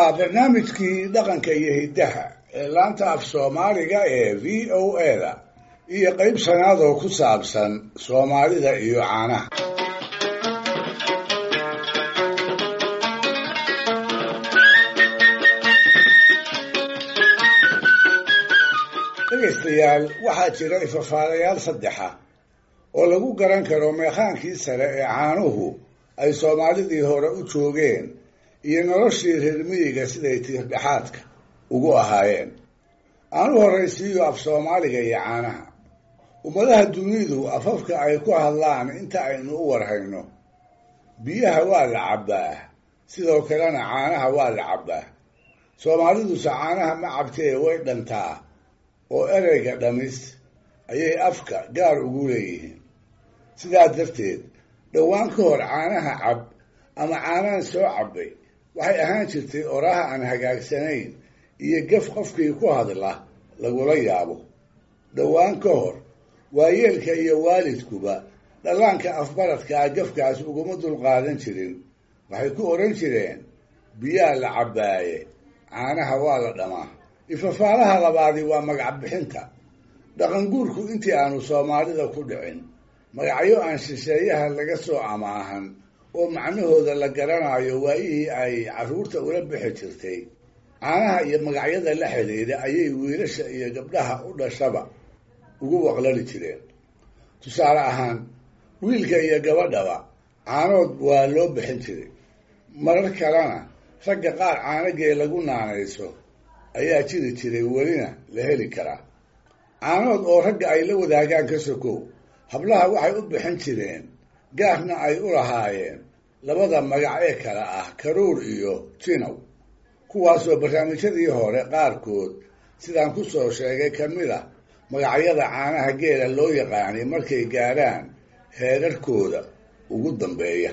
waa barnaamijkii dhaqanka iyo hiddaha ee laanta af soomaaliga ee v o a da iyo qayb shanaad oo ku saabsan soomaalida iyo caanaha dhegaystayaal waxaa jira ifafaalayaal saddexa oo lagu garan karo meekhaankii sare ee caanuhu ay soomaalidii hore u joogeen iyo noloshii reer miyiga siday tiirdhexaadka ugu ahaayeen aanu horraysiiyo af soomaaliga iyo caanaha ummadaha dunidu afafka ay ku hadlaan inta aynu u warhayno biyaha waa la cabbaa sidoo kalena caanaha waa la cabbaa soomaaliduse caanaha ma cabtee way dhantaa oo ereyga dhamis ayay afka gaar ugu leeyihiin sidaa darteed dhowaan ka hor caanaha cab ama caanahan soo cabbay waxay ahaan jirtay oraha aan hagaagsanayn iyo gaf qofkii ku hadla lagula yaabo dhowaan ka hor waayeelka iyo waalidkuba dhallaanka afbaradkaa gafkaas uguma dulqaadan jirin waxay ku odhan jireen biyaa la cabbaaye caanaha waa la dhamaa ifafaalaha labaadi waa magac bixinta dhaqanguurku intii aanu soomaalida ku dhicin magacyo aan shisheeyaha laga soo amaahan oo macnahooda la garanayo waayihii ay carruurta ula bixi jirtay caanaha iyo magacyada la xidhiidha ayay wiilasha iyo gabdhaha u dhashaba ugu waqlali jireen tusaale ahaan wiilka iyo gabadhaba caanood waa loo bixin jiray marar kalena ragga qaar caanagee lagu naanayso ayaa jiri jiray welina la heli karaa caanood oo ragga ay la wadaagaan ka sokow hablaha waxay u bixin jireen gaarna ay u lahaayeen labada magac ee kale ah karuur iyo jinow kuwaasoo barnaamijyadii hore qaarkood sidaan ku soo sheegay ka mid a magacyada caanaha geela loo yaqaanay markay gaadhaan heerarkooda ugu dambeeya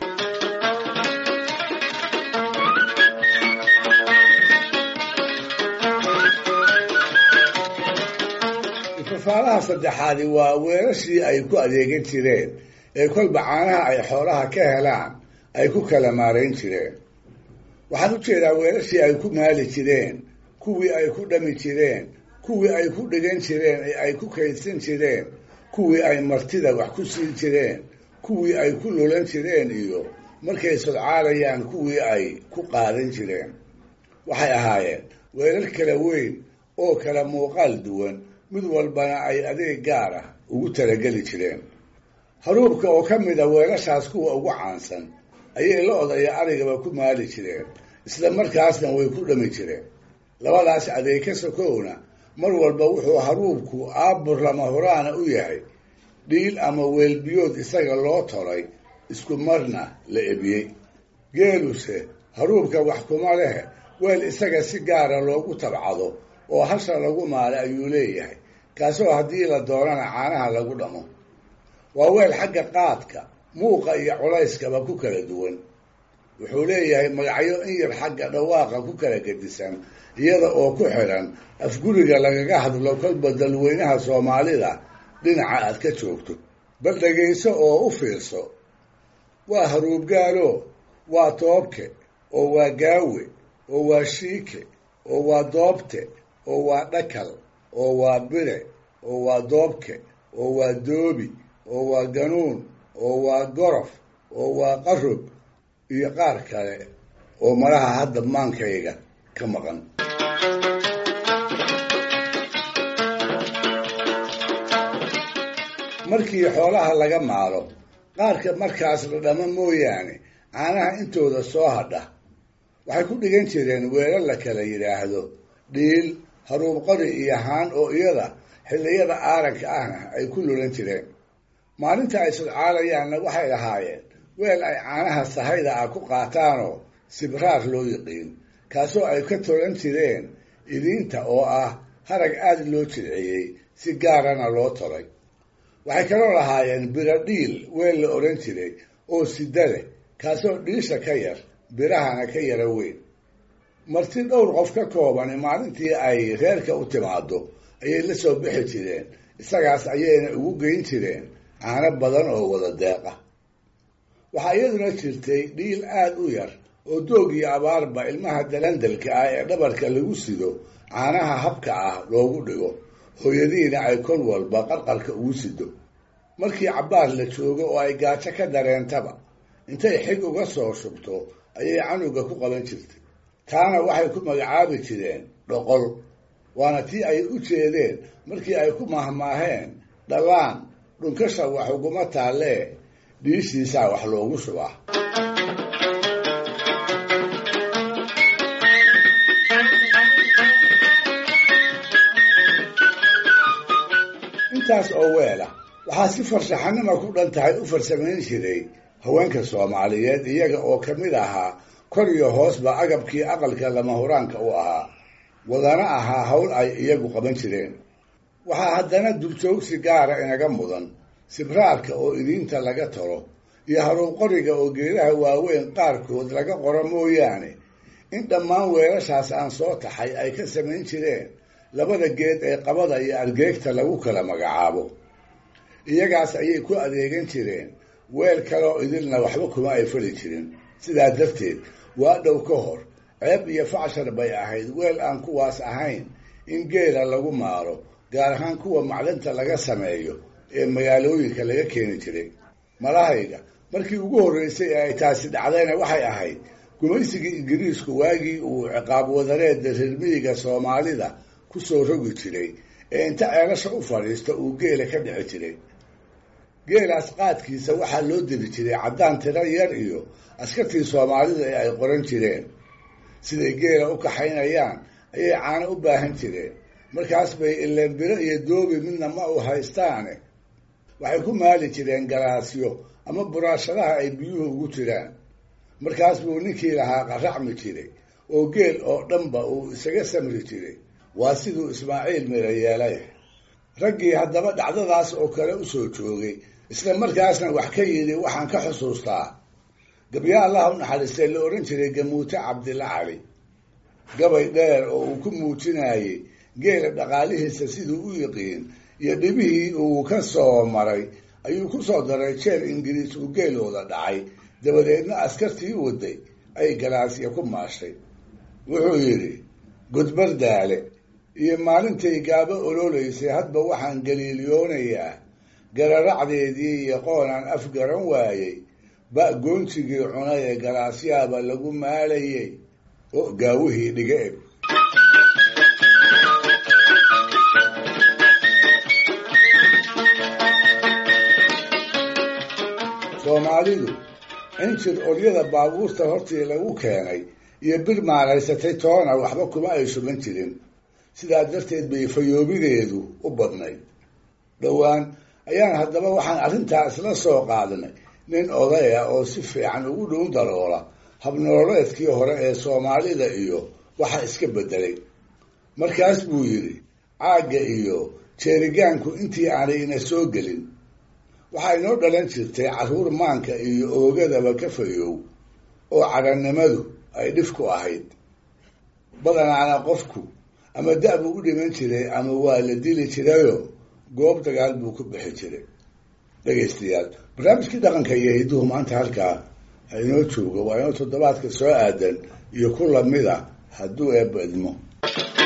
ifafaalaha saddexaadi waa weelashii ay ku adeegan jireen ee kolba caanaha ay xoolaha ka helaan ay ku kala maarayn jireen waxaan u jeedaa weelashii ay ku maali jireen kuwii ay ku dhami jireen kuwii ay ku dhigan jireen ee ay ku kaydsan jireen kuwii ay martida wax ku siin jireen kuwii ay ku lulan jireen iyo markay sodcaalayaan kuwii ay ku qaadan jireen waxay ahaayeen weelal kala weyn oo kala muuqaal duwan mid walbana ay adeeg gaar ah ugu talageli jireen haruubka oo ka mid a weelashaas kuwa ugu caansan ayay lo-da iyo arigaba ku maali jireen isla markaasna way ku dhami jireen labadaas adeeg ka sokowna mar walba wuxuu haruubku aabur lama horaana u yahay dhiil ama weelbiyood isaga loo tolay isku marna la ebiyey geeluse haruubka wax kuma leh weel isaga si gaara loogu tabcado oo hasha lagu maalay ayuu leeyahay kaasoo haddii la doonana caanaha lagu dhamo waa weel xagga qaadka muuqa iyo culayskaba ku kala duwan wuxuu leeyahay magacyo in yar xagga dhawaaqa ku kala gedisan iyada oo ku xidhan afguriga lagaga hadlo kolba dalweynaha soomaalida dhinaca aad ka joogto bal dhegayso oo u fiirso waa haruubgaalo waa toobke oo waa gaawe oo waa shiike oo waa doobte oo waa dhakal oo waa bire oo waa doobke oo waa doobi oo waa ganuun oo waa gorof oo waa qarub iyo qaar kale oo malaha hadda maankayga ka maqan markii xoolaha laga maalo qaarka markaas la dhamo mooyaane caanaha intooda soo hadha waxay ku dhigan jireen weelal la kala yidhaahdo dhiil haruub qori iyo haan oo iyada xilliyada aaranka ahna ay ku lulan jireen maalinta ay sodcaalayaanna waxay lahaayeen weel ay caanaha sahayda ah ku qaataanoo sibraar loo yiqiin kaasoo ay ka tolan jireen idiinta oo ah harag aada loo jilciyey si gaarana loo tolay waxay kaloo lahaayeen biro dhiil weel la odhan jiray oo sida leh kaasoo dhiisha ka yar birahana ka yara weyn marti dhowr qof ka koobani maalintii ay reerka u timaado ayay la soo bixi jireen isagaas ayayna ugu geyn jireen caano badan oo wada deeqa waxaa iyaduna jirtay dhiil aada u yar oo doog iyo abaarba ilmaha dalandalka ah ee dhabarka lagu sido caanaha habka ah loogu dhigo hooyadiina ay kol walba qarqarka ugu sido markii cabbaar la joogo oo ay gaajo ka dareentaba intay xig uga soo shubto ayay canuga ku qaban jirtay taana waxay ku magacaabi jireen dhoqol waana tii ay u jeedeen markii ay ku mahmaaheen dhallaan dhunkasha wax uguma taallee dhiishiisaa wax loogu shubaa intaas oo weela waxaa si farshaxanima ku dhan tahay u farsamayn jiray haweenka soomaaliyeed iyaga oo ka mid ahaa kor iyo hoosba agabkii aqalka lama huraanka u ahaa wadana ahaa hawl ay iyagu qaban jireen waxaa haddana dubjoogsi gaara inaga mudan sibraarka oo idiinta laga talo iyo haruuqoriga oo geedaha waaweyn qaarkood laga qoro mooyaane in dhammaan weelashaas aan soo taxay ay ka samayn jireen labada geed ee qabada iyo argeegta lagu kala magacaabo iyagaas ayay ku adeegan jireen weel kaleoo idilna waxba kuma ay fali jirin sidaa darteed waa dhow ka hor ceeb iyo facshar bay ahayd weel aan kuwaas ahayn in geela lagu maaro gaar ahaan kuwa macdanta laga sameeyo ee magaalooyinka laga keeni jiray malahayga markii ugu horreysay ee ay taasi dhacdayna waxay ahayd gumaysigii ingiriisku waagii uu ciqaab wadareedda reermiyiga soomaalida ku soo rogi jiray ee inta ceelasha u fadhiista uu geela ka dhici jiray geelaas qaadkiisa waxaa loo diri jiray caddaan tiro yar iyo askartii soomaalida ee ay qoran jireen siday geela u kaxaynayaan ayay caano u baahan jireen markaas bay ilenbiro iyo doobi midna ma u haystaane waxay ku maali jireen galaasyo ama buraashadaha ay biyuhu ugu jiraan markaas buu ninkii lahaa qaracmi jiray oo geel oo dhanba uu isaga samri jiray waa siduu ismaaciil mira yeelay raggii haddaba dhacdadaas oo kale u soo joogay isla markaasna wax ka yidhi waxaan ka xusuustaa gabya allaha u naxariistay la odhan jiray gamuute cabdilla cali gabay dheer oo uu ku muujinayey geela dhaqaalihiisa siduu u yiqiin iyo dhibihii uu ka soo maray ayuu ku soo daray jeer ingiriis uu geelooda dhacay dabadeedna askartii waday ay galaasya ku maashay wuxuu yidhi gudbardaale iyo maalintay gaabo ololaysay hadba waxaan galiiliyoonayaa gararacdeedii iyo qoonaan afgaran waayey ba goontigii cunay ee galaasyaaba lagu maalayey oo gaawihii dhiga eg soomaalidu injir olyada baabuurta hortii lagu keenay iyo bir maalaysatay toona waxba kuma ay shuban jirin sidaa darteed bay fayoobideedu u badnayd dhowaan ayaan haddaba waxaan arrintaa isla soo qaadnay nin odaya oo si fiican ugu dhuun daloola habnololeedkii hore ee soomaalida iyo waxa iska beddelay markaas buu yidhi caagga iyo jeerigaanku intii aanay ina soo gelin waxaa inoo dhalan jirtay carruur maanka iyo oogadaba ka fayoow oo cadhannimadu ay dhif ku ahayd badanaana qofku ama da- buu u dhiman jiray ama waa la dili jirayoo goob dagaal buu ku bixi jiray dhegaystayaal barnaamijkii dhaqanka iyo hidduhu maanta halkaa ha inoo joogo waa inoo toddobaadka soo aadan iyo ku lamid a hadduu eebba idmo